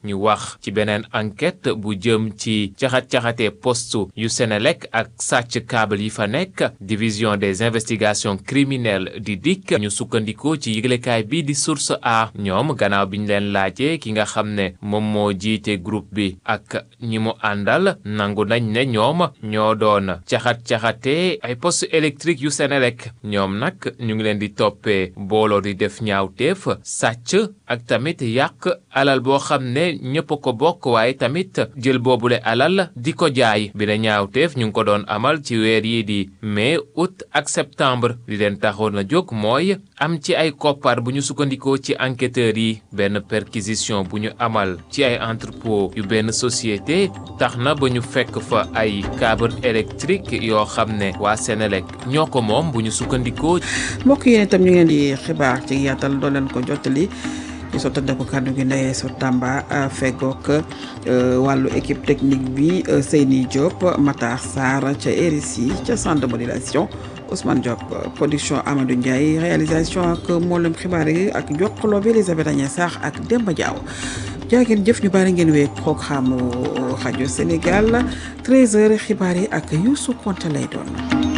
ñu wax ci beneen enquête bu jëm ci caxat-caxatee poste yu Senelec ak sàcc câble yi fa nekk division des investigations criminelles di DIC ñu sukkandikoo ci yëglekaay bi di source a ñoom gannaaw bi ñu leen laajee ki nga xam ne moom moo jiite groupe bi ak ñi mu àndal nangu nañ ne ñoom ñoo doon caxat-caxatee ay poste électrique yu Senelec ñoom nag ñu ngi leen di toppee booloo di def ñaawteef sàcc ak tamit yàq alal boo xam ne ñëpp a ko bokk waaye tamit jël boobule alal di ko jaay bi la ñaawteef ñu ngi ko doon amal ci weer yi di mai août ak septembre li leen taxoon a jóg mooy am ci ay koppar bu ñu sukkandikoo ci enquêteurs yi benn perquisition bu ñu amal ci ay entrepôt yu benn société tax na ba ñu fekk fa ay câble électrique yoo xam ne waa Senelec ñoo ko moom bu ñu sukkandikoo mbokk yéen itam ñu ngeen di xibaar ci yaatal doo leen ko jottali ci sottante ko kàddu gi ndeyee so Tamba feggoog wàllu équipe technique bi Seyni Diop Matar Sarr ca RSI ca centre de modulation Ousmane Diop production Amadou Ndiaye réalisation ak mboolem xibaar yi ak jokkaloo bi Elisabeth Agnès Sarr ak Demba Diaw jaa ngeen jëf ñu bari ngeen wee programme rajo Sénégal 13h xibaar yi ak Youssou Konte lay doon.